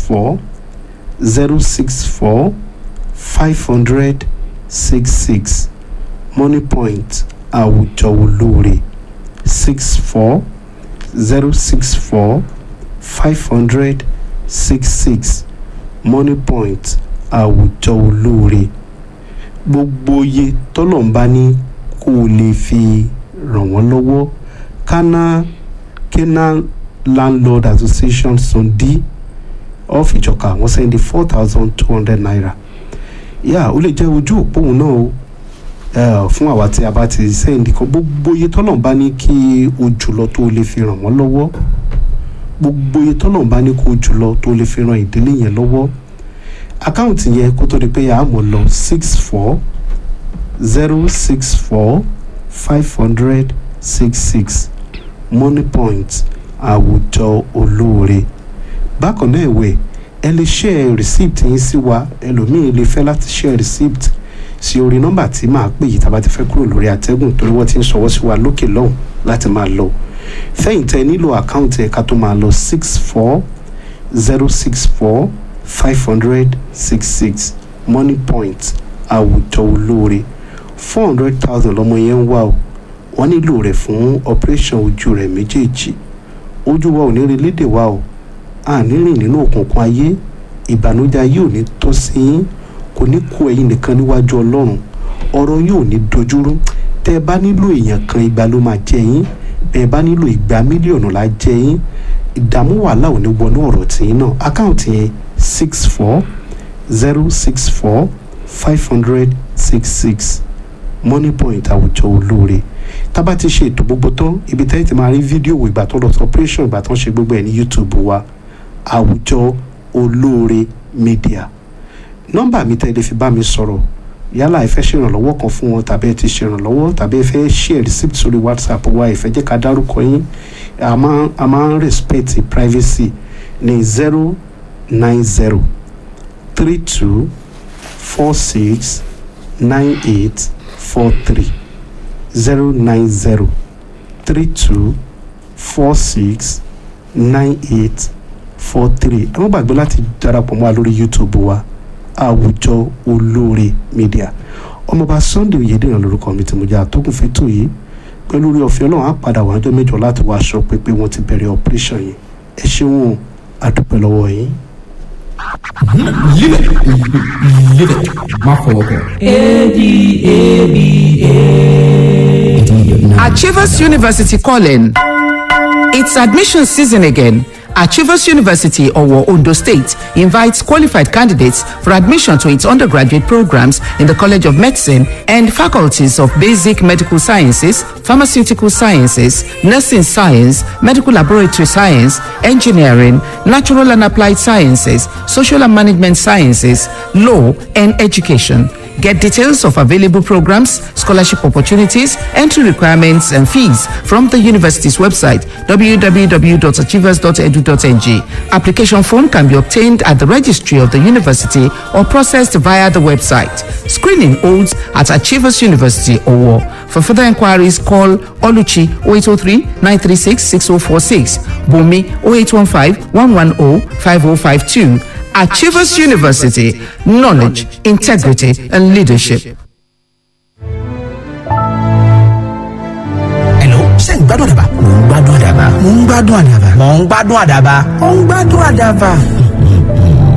four zero six four five hundred six six money point àwùjọ olóore six four zero six four five hundred six six money point àwùjọ olóore gbogbo iye tọ́lọ̀ ń bá ní kó o lè fi ràn wọ́n lọ́wọ́ kánà kánà landlord association sundi of ìjọka wọ́n sẹ́ndí four thousand two hundred naira yà ó lè jẹ́ ojú òpó òun náà o eh, fún àwa tí a bá ti sẹ́ndí kan gbogbo iye tọ́lọ̀ ń bá ní kí o jùlọ tó o lè fi ràn wọ́n lọ́wọ́ gbogbo iye tọ́lọ̀ ń bá ní kó o jùlọ tó o lè fi ràn ìdílé yẹn lọ́wọ́ àkáǹtì yẹn kó tó di pé a mọ̀ lọ six four zero six four five hundred six six money point àwùjọ olóore bákan náà ìwé ẹ lè share receipt yín sí wa ẹlòmíín lè fẹ́ láti share receipt sí orí nọ́mbà tí màá pè yìí tàbá ti fẹ́ kúrò lórí àtẹ́gùn torí wọ́n ti ń ṣọwọ́ sí wa lókè lọ́hùn láti máa lọ fẹ̀yìntẹ́ nílò àkáǹtì ẹ̀ka tó máa lọ six four zero six four five hundred six six money point àwùjọ olóore four hundred thousand lọmọ yẹn ń wá o wọ́n nílò rẹ̀ fún operation ojú rẹ̀ méjèèjì ojú wa ò ní rí lédè wa o a ní rìn nínú òkùnkùn ayé ìbànújẹ́ ayé ò ní tọ́ sí yín kò ní kó ẹ̀yin nìkan níwájú ọlọ́run ọ̀rọ̀ yóò ní dojúrú tẹ́ ẹ bá nílò èèyàn kan igba ló máa jẹ yín bẹ́ẹ̀ bá nílò igba mílíọ̀nù la jẹ yín ìdààmú wàhálà ò ní wọnú ọ̀rọ̀ tìyín náà àkáǹtì yẹn six four zero six four five hundred six six money point àwùjọ olóore tábà ti ṣe ètò gbogbo tán ibi tẹ́lẹ̀ ti máa rí fídíò wò ìgbà tó lọ sí operation ìgbà tó ń ṣe gbogbo ẹ̀ ní youtube wa àwùjọ olóore media nọ́mbà mi tẹ́lẹ̀ fi bá mi sọ̀rọ̀ yálà ẹ fẹ́ ṣèrànlọ́wọ́ kan fún wọn tàbí ẹ ti ṣèrànlọ́wọ́ tàbí ẹ fẹ́ share receipt sórí whatsapp wa ẹ fẹ́ jẹ́ ká dárúkọ yín a máa a máa ń respect privacy ní zero nine zero three two four six nine eight four three zero nine zero three two four six nine eight four three ẹ má gbàgbé láti darapọ̀ mọ́ wa lórí youtube wa àwùjọ olóore media ọmọọba sunday oyèdèrán lórúkọ mi tí mo jẹ́ àtọ́kùn fẹ́tò yìí pẹ̀lú orí ọ̀fẹ́ ọlọ́run á padà wà ọjọ́ mẹ́jọ láti wá aṣọ pépé wọ́n ti bẹ̀rẹ̀ operation yìí ẹ ṣeun àdúpẹ́ lọ́wọ́ yín. Live it. Live it. Má fọwọ́ kàn. Achievers University calling. It's admission season again. Achievers University, Owo, Ondo State, invites qualified candidates for admission to its undergraduate programs in the College of Medicine and faculties of Basic Medical Sciences, Pharmaceutical Sciences, Nursing Science, Medical Laboratory Science, Engineering, Natural and Applied Sciences, Social and Management Sciences, Law, and Education. Get details of available programs, scholarship opportunities, entry requirements, and fees from the university's website www.achievers.edu.ng. Application form can be obtained at the registry of the university or processed via the website. Screening holds at Achievers University Owo. For further inquiries, call Oluchi 0803 936 6046, Bumi 0815 110 5052. Achievers University, knowledge, integrity, and leadership. Hello, ṣé ń gbádùn àdàbà? Mò ń gbádùn àdàbà. Mò ń gbádùn àdàbà. Mò ń gbádùn àdàbà. Mò ń gbádùn àdàbà.